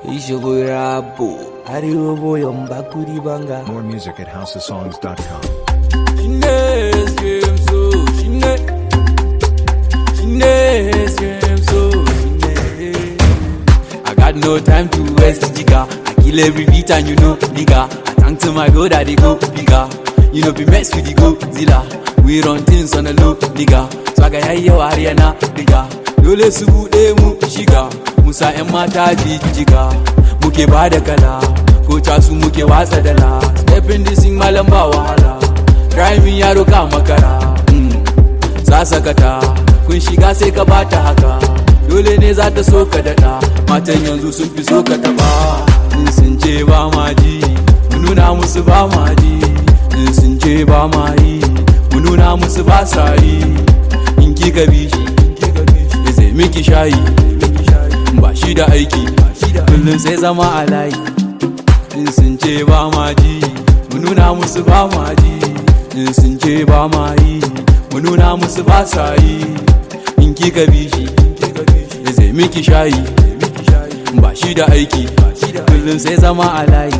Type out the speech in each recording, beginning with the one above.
Ishigo rabo, Arewa boyon bakuri banga. More music at houseofsongs.com. Shine scream so, shine. Shine scream so, shine. I got no time to waste, jigga. I kill every beat and you know, nigga. I thank to my God that they go bigger. You know, be mess with the go zilla. We run things on the low, nigga. Swaga ya yi yawa Ariana, nigga. Dole su buɗe mu shiga. Musa 'yan mata jijjiga. Muke ba da kala. Ko su muke watsa dala. Step in this thing malam ba wahala. Driving yaro ka makara. Mm. Sasakata. Kun shiga sai ka bata haka. Dole ne za ta so ka daɗa. Matan yanzu sun fi so ka taɓa. In sun ce ba ma ji. Mu nuna musu ba ma ji. In sun ce ba ma yi. Mu nuna musu ba sa yi. In kika bi shi. Ya sai miki shayi. Ba shi da aiki. Kullum sai zama a layi. In sun ce ba ma ji. Mu nuna musu ba ma ji. In sun ce ba ma yi. Mu nuna musu ba sa yi. In kika bi shi. Ya sai miki shayi. Ba shi da aiki. Kullum sai zama a layi.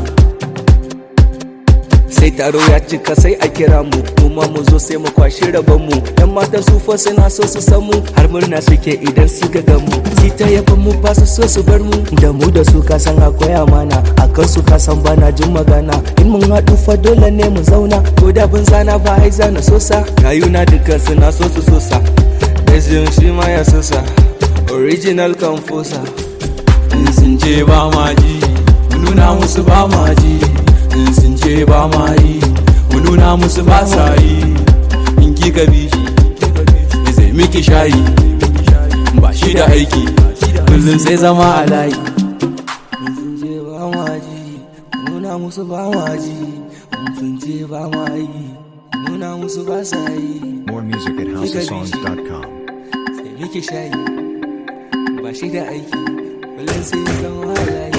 sai taro ya cika sai a kira mu kuma mu zo sai mu kwashi rabon mu yan matan su fa suna so su san mu har murna suke idan su ga mu si ta yaban mu ba su so su bar mu da mu da su ka san akwai amana akan su ka san bana jin magana in mun haɗu fa dole ne mu zauna ko da bin zana ba ai zana sosa rayuna dukkan suna so su sosa Ezin shi ma ya sosa original composer In sun ce ba ma ji. Mu nuna musu ba ma ji. In sun ce ba ma yi. Mu nuna musu ba sa yi. In kika bi shi. Ya sai miki shayi. Ba shi da aiki. Kullum sai zama a layi. sun ce ba ma ji nuna musu ba ma ji sun ce ba ma yi nuna musu ba sa yi More music at houseofsongs.com. sai miki shayi ba shi da aiki kullum sai zama halaye